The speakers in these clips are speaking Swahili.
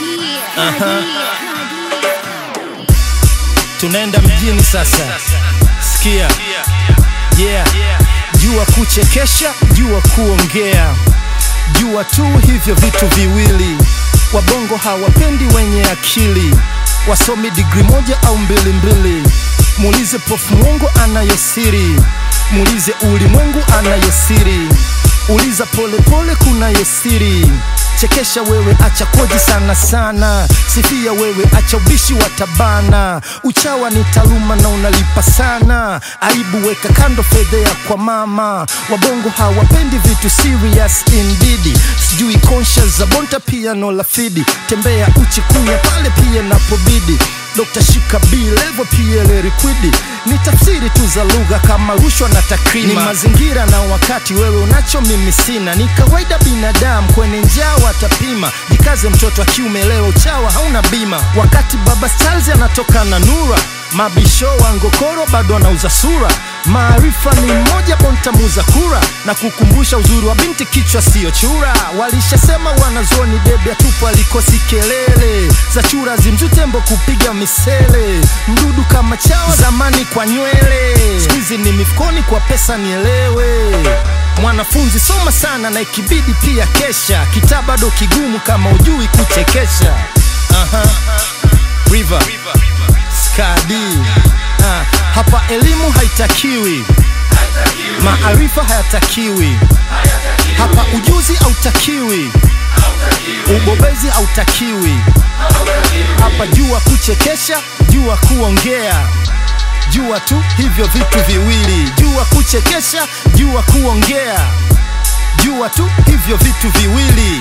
tunaenda mjini sasa sikia yeah jua kuchekesha jua kuongea jua tu hivyo vitu viwili wabongo hawapendi wenye akili wasomi digri moja au mbili mbili muulize pofu mwongo anayosiri muulize ulimwengu anayosiri uliza polepole kunayosiri chekesha wewe acha koji sana sana sifia wewe acha ubishi wa tabana uchawa ni taaluma na unalipa sana aibu weka kando fedhea kwa mama wabongo hawapendi vitu serious indeed sijui conscious za bonta piano la fidi tembea uchi kunya pale pia napobidi Dr. Shika B level PL liquidi ni tafsiri tu za lugha kama rushwa na takrima. Ni mazingira na wakati, wewe unacho mimi sina. Ni kawaida binadamu kwenye njaa watapima. Jikaze mtoto wa kiume, leo uchawa hauna bima. Wakati baba Charles anatoka na nura mabisho wa ngokoro bado anauza sura. Maarifa ni mmoja, bonta muza kura na kukumbusha uzuri wa binti, kichwa siyo chura. Walishasema wanazoni debe atupo alikosi kelele za chura zimzutembo kupiga misele, mdudu kama chawa zamani kwa nywele, skuizi ni mifukoni kwa pesa, nielewe mwanafunzi soma sana na ikibidi pia kesha, kitaa bado kigumu kama ujui kuchekesha. Aha. River. Skadi. Ah, hapa elimu haitakiwi, maarifa hayatakiwi, hapa ujuzi hautakiwi, ubobezi hautakiwi, hapa jua kuchekesha, jua kuongea, jua tu hivyo vitu viwili, jua kuchekesha, jua kuongea, jua tu hivyo vitu viwili.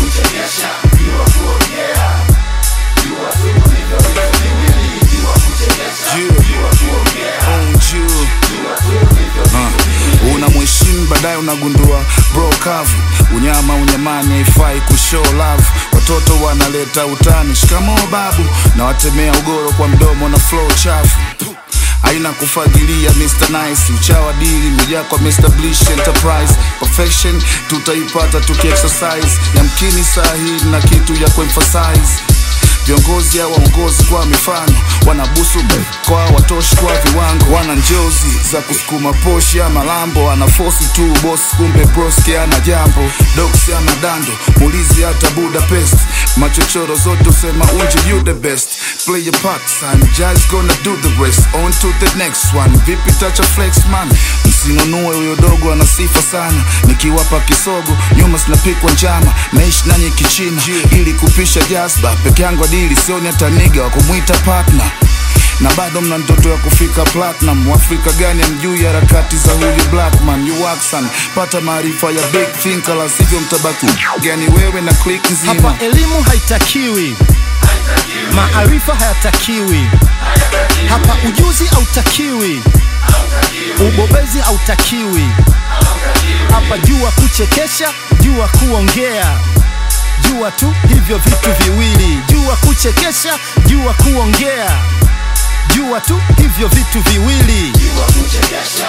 una mheshimu baadaye unagundua bro kavu unyama unyamani haifai kushow love watoto wanaleta utani shikamoo babu na watemea ugoro kwa mdomo na flow chafu aina kufagilia Mr. Nice uchawa dili mejaa kwa Mr. Blish Enterprise perfection tutaipata tukiexercise yamkini saa hii na kitu ya kuemphasize viongozi au waongozi kwa mifano wanabusu kwa watoshi kwa viwango wana njozi za kusukuma poshi ama lambo ana fosi tu boss kumbe broski ana jambo doksi ama dando mulizi hata budapest machochoro zote usema unje you the best play your part son just gonna do the rest on to the next one vipi tacha flex man msinunue huyo dogo ana sifa sana nikiwapa kisogo nyuma sinapikwa njama naishi nanyi kichina ili kupisha jazba peke yangu adili sioni hata niga wa kumwita partner na bado mna ndoto ya kufika platinum Waafrika gani amjui harakati za huyu blackman you waxan pata maarifa ya big thinker la sivyo mtabaki gani wewe na click nzima Hapa elimu haitakiwi, maarifa hayatakiwi, hapa ujuzi hautakiwi, ubobezi hautakiwi, hapa jua kuchekesha, jua kuongea, jua tu hivyo vitu viwili, jua kuchekesha, jua kuongea, jua tu hivyo vitu viwili. Jua kuchekesha,